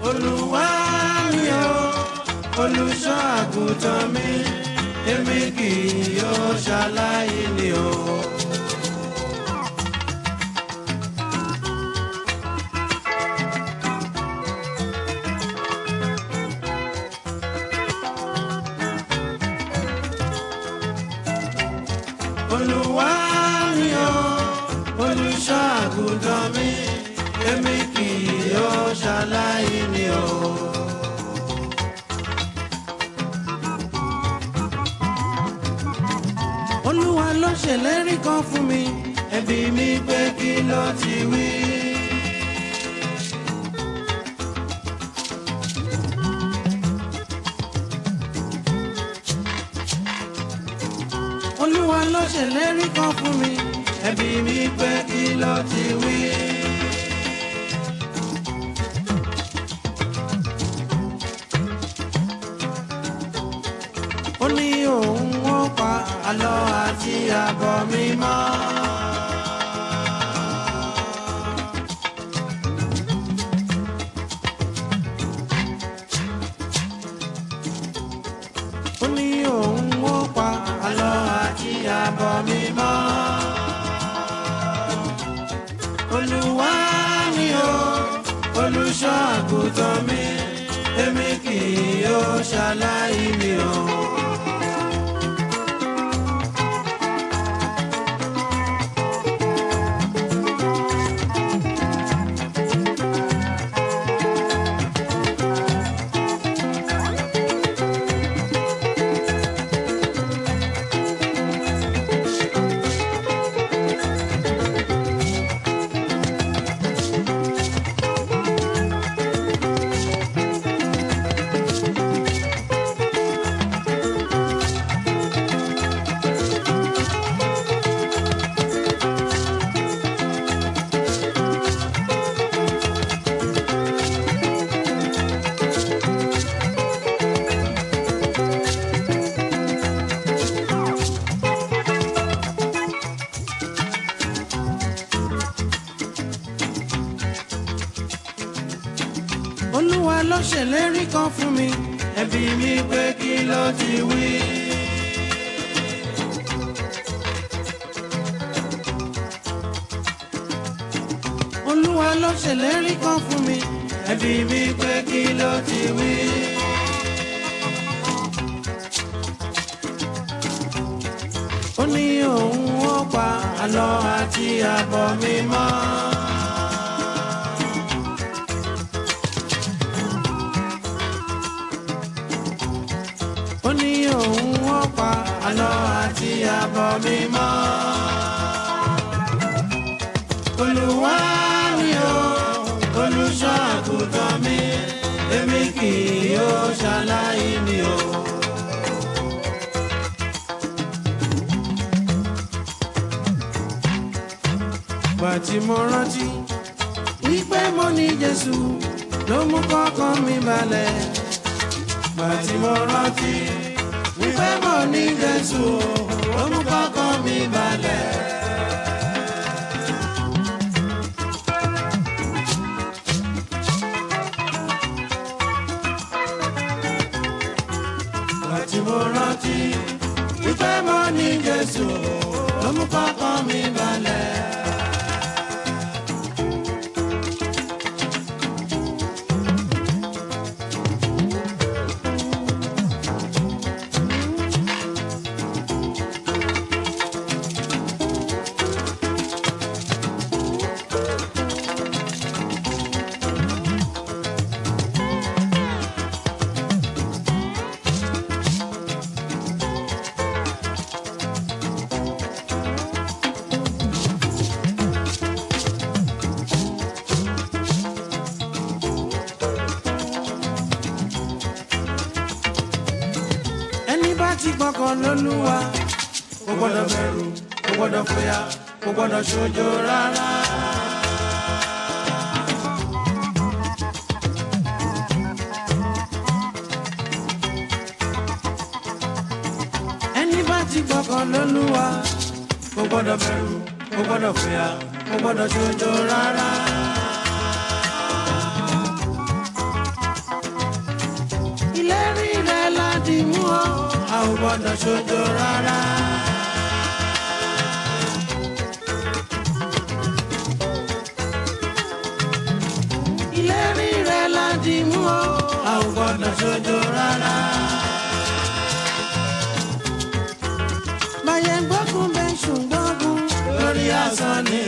olúwa mi o olùṣọ́ àgùntàn mi èmi kì yóò ṣaláì ní o. olúwa mi o olùṣọ́ àgùntàn mi èmi kì yóò ṣaláì ní o. olúwa ló ṣèlérí kan fún mi ẹbí mi pé kí ló ti wí. olúwa ló ṣèlérí kan fún mi ẹbí mi pé kí ló ti wí. ó ní òun ó pa àlọ́ àti àbọ̀ mi mọ́. ó ní òun ó pa àlọ́ àti àbọ̀ mi mọ́. olúwa ni o olùṣọ́ àgùntàn mi èmi kì yóò ṣaláì mi o. olúwa ló ṣèlérí kan fún mi ẹbí mi pé kí ló ti wí. olúwa ló ṣèlérí kan fún mi ẹbí mi pé kí ló ti wí. ó ní òun ó pa àlọ́ àti àbọ̀ mi mọ́. ó ní òun ó pa àlọ́ àti àbọ̀ mi mọ́. olúwa ni o olùṣọ́ àgùntàn mi èmi kì yóò ṣaláì ní o. bàtí mo rántí wípé mo ní jésù ló mú kọ́kàn mi balẹ̀ gbàtí mo rántí wípé mo ní jésù ó mú kọ́kọ́ mi balẹ̀. gbàtí mo rántí wípé mo ní jésù ó mú kọ́kọ́ mi balẹ̀. ẹni bá ti gbọ́kàn lólúwa kò gbọ́dọ̀ bẹ̀rù kò gbọ́dọ̀ fòyà kò gbọ́dọ̀ ṣojo rárá. ẹni bá ti gbọ́kàn lólúwa kò gbọ́dọ̀ bẹ̀rù kò gbọ́dọ̀ fòyà kò gbọ́dọ̀ ṣojo rárá. gbọ́dọ̀ ṣojo rárá. ìlérí rẹ̀ láti mú o a ò gbọ́dọ̀ ṣojo rárá. báyẹn gbógun bẹ́ẹ̀ ṣùgbọ́n gún lórí asán ni.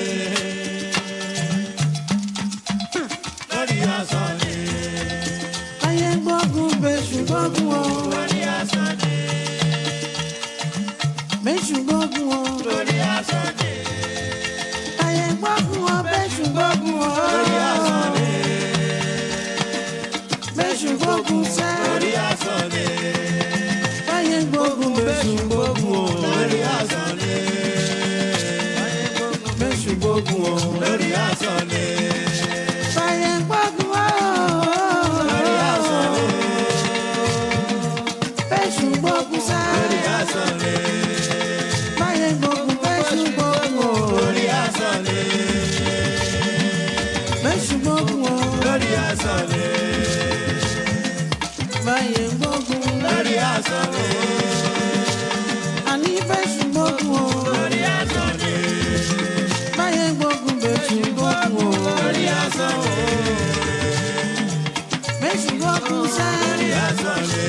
lórí asán ni. báyẹn gbógun bẹ́ẹ̀ ṣùgbọ́n gún o lórí asán ni. bẹ́ẹ̀ ṣùgbọ́n gún o lórí asán ni. báyẹn gbógun o bẹ́ẹ̀ ṣùgbọ́n gún o lórí asán ni. bẹ́ẹ̀ ṣùgbọ́n gún sẹ́ lórí asán ni. báyẹn gbógun bẹ́ẹ̀ ṣùgbọ́n gún o lórí asán ni. bẹ́ẹ̀ ṣùgbọ́n gún o lórí asán ni. báyẹn gbógun o lórí asán ni. bẹ́ẹ̀ ṣùgbọ́n gún sẹ́ lórí asán ni. báyẹn gbógun bẹ́ẹ̀ ṣùgbọ́n gún o lórí asán ni. bẹ́ẹ̀ ṣùgbọ́n gún o lórí asán ni. báyẹn gbógun lórí asán ni. àní bẹ́ẹ̀ ṣùgbọ́n gún o lórí asán ni. báyẹn gbógun bẹ́ẹ̀ ṣùgbọ́n gún o lórí asán ni. bẹ́ẹ̀ ṣùgbọ́n gún sẹ́ lórí asán ni.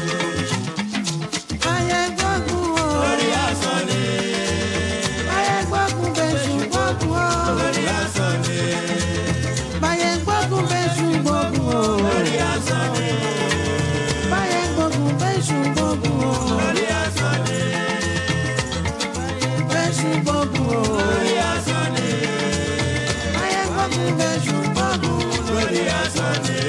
báyẹn gbógun o lórí asán ni. báyẹn gbógun bẹ́ẹ̀ ṣùgbọ́n gún o lórí asán ni. báyẹn gbógun bẹ́ẹ̀ ṣùgbọ́n gún o lórí asán ni. báyẹn gbógun bẹ́ẹ̀ ṣùgbọ́n gún o lórí asán ni. bẹ́ẹ̀ ṣùgbọ́n gún o lórí asán ni. báyẹn gbógun bẹ́ẹ̀ ṣùgbọ́n gún o lórí asán ni.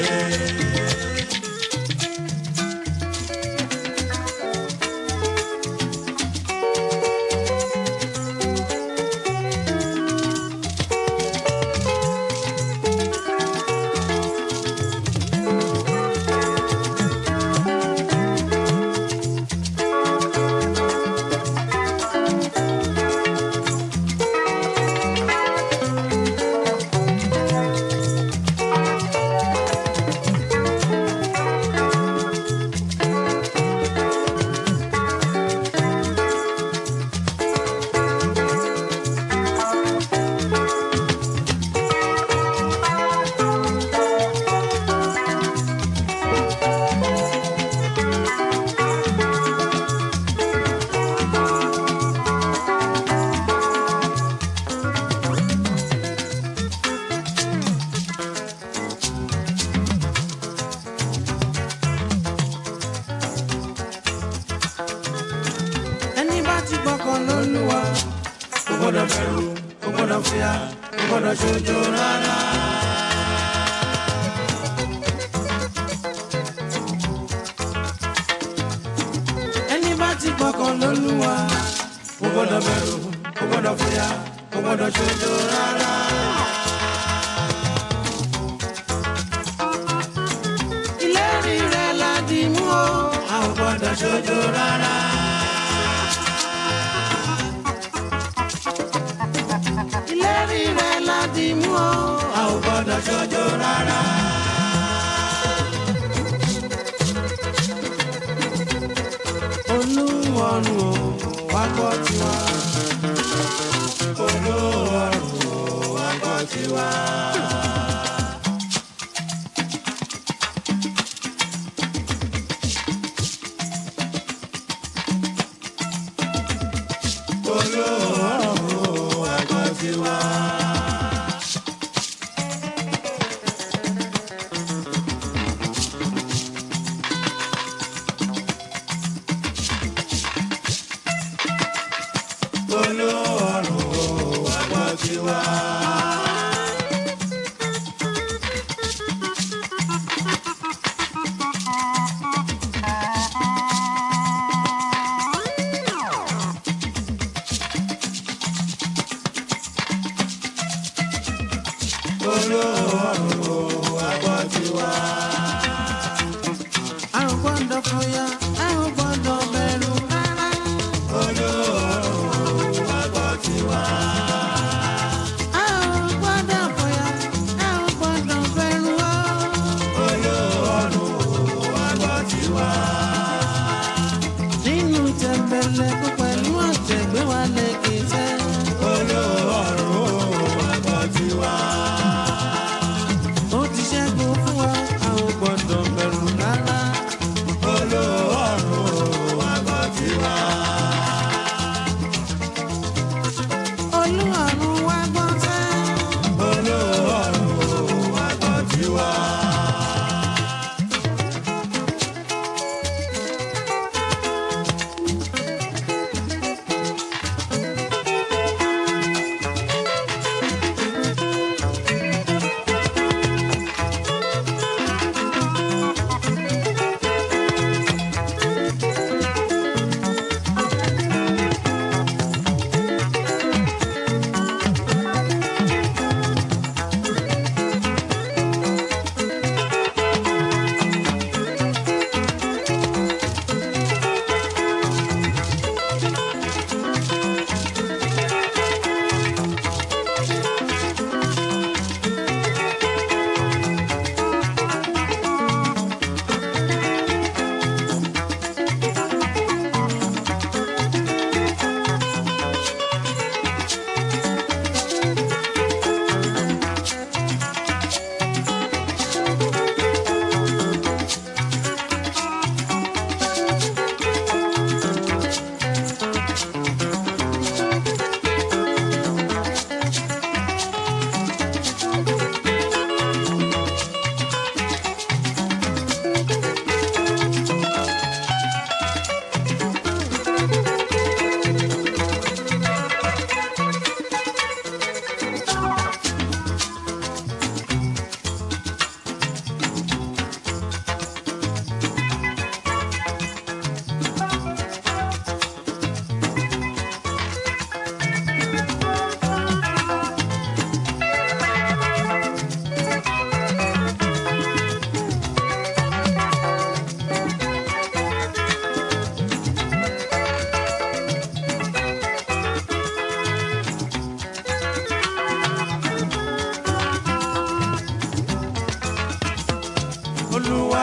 ẹni bá ti gbọ́kàn lólúwa kò gbọ́dọ̀ bẹ̀rù kò gbọ́dọ̀ fìyà kò gbọ́dọ̀ ṣojo rárá. ẹni bá ti gbọ́kàn lólúwa kò gbọ́dọ̀ bẹ̀rù kò gbọ́dọ̀ fìyà kò gbọ́dọ̀ ṣojo rárá. ìlérí rẹ̀ la dì mú o a ò gbọ́dọ̀ ṣojo rárá. ìlérí rẹ̀ láti mú o a ò gbọ́dọ̀ ṣojo rárá. olúwọ̀run o wá gbọ́ tiwa. olúwọ̀run o wá gbọ́ tiwa. olúwọ̀run o wá gbọ́ tiwa. olúwọ̀run o wá gbọ́ tiwa.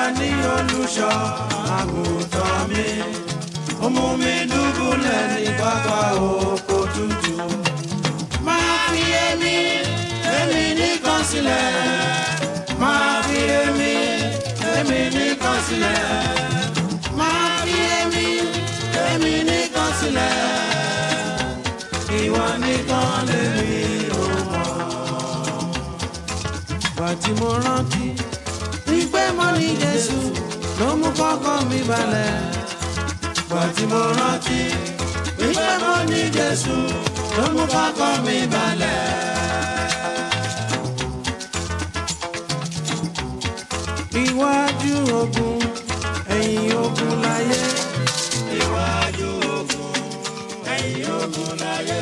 ní olùṣọ́ àgùntàn mi ó mú mi dùbúlẹ̀ ní pápá oko tútù máa fi èmi èmi nìkan sílẹ̀ máa fi èmi èmi nìkan sílẹ̀ máa fi èmi èmi nìkan sílẹ̀ ìwọ nìkan lèmi ò mọ̀. Bàtí mo rántí wípé mo ní Jésù ló mú kọ́kọ́ mi balẹ̀. Bàtí mo rántí wípé mo ní Jésù ló mú kọ́kọ́ mi balẹ̀. Iwájú ogun, ẹ̀yìn ogun láyé. Iwájú ogun, ẹ̀yìn ogun láyé.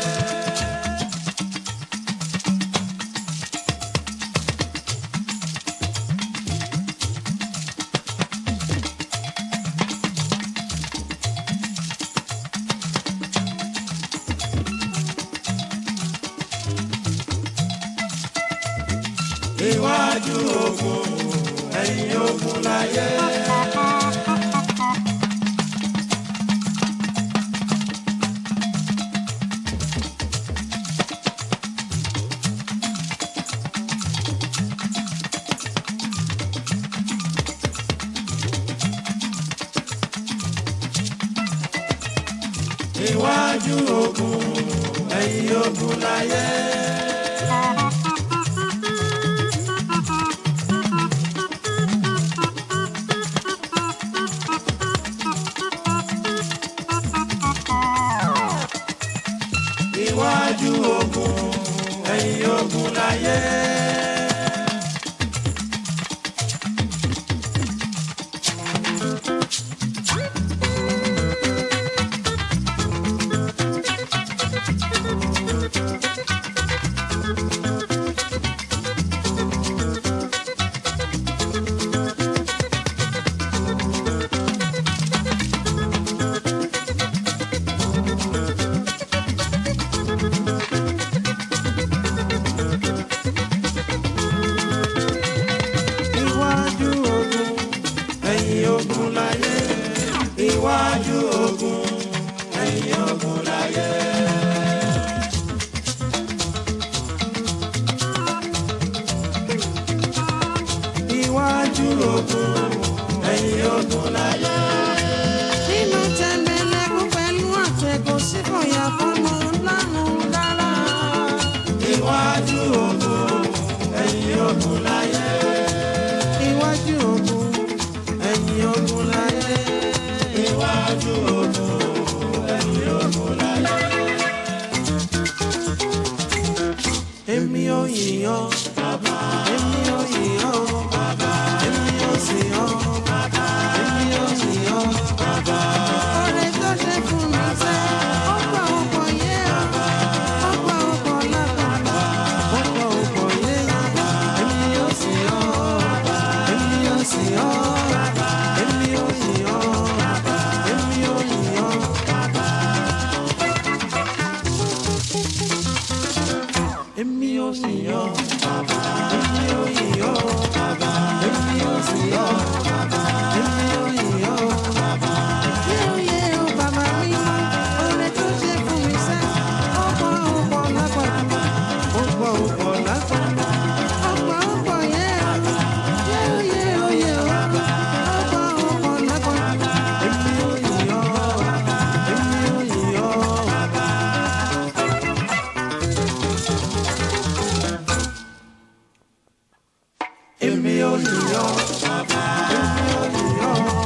Iwájú ogun, ẹ̀yìn ogun láyé. Iwájú ogun, ẹ̀yìn ogun láyé. Iwájú ogun, ẹ̀yìn ogun láyé. Iwájú ogun, ẹ̀yìn ogun láyé. Iwájú ogun, ẹ̀yìn ogun láyé. Iwájú ogun, ẹ̀yìn ogun láyé. nínú tẹ̀m̀bẹ̀lẹ̀kún pẹ̀lú àtẹ̀gùn sí fòyà fọ́nù lánàá dára. Iwájú ogun, ẹ̀yìn ogun láyé. iwájú ogun ẹ̀yìn ogun láyé. Iwájú ogun, ẹ̀yìn ogun láyé. èmi ò yìnyàn bàbá èmi ò yìnyàn bàbá èmi ò sìyàn bàbá èmi ò sìyàn bàbá. ọ̀rẹ́ tó ṣe fún mi sẹ́ ọ̀pọ̀ ọ̀pọ̀ yẹ ọ̀pọ̀ ọ̀pọ̀ lágbàgbà ọ̀pọ̀ ọ̀pọ̀ yẹ èmi ò sìyàn èmi ò sìyàn èmi ò yìnyàn èmi ò yìnyàn. Èmi ò sì yọ̀ bàbá. Èmi ò yọ̀ bàbá. Èmi ò sì yọ̀ bàbá. Èmi ò yọ̀ bàbá. Yé o yé o bàbá mi, oore tó ṣe fún mi sẹ́, ọ̀pọ̀ ọ̀pọ̀ lágbàdo, ọ̀pọ̀ ọ̀pọ̀ lágbàdo, ọ̀pọ̀ ọ̀pọ̀ yé o, yé o yé o yé o, ọ̀pọ̀ ọ̀pọ̀ lágbàdo. Èmi ò yọ̀ bàbá. Èmi ò yọ̀ bàbá. Èmi ò yọ̀ bàbá. Èmi ò yọ̀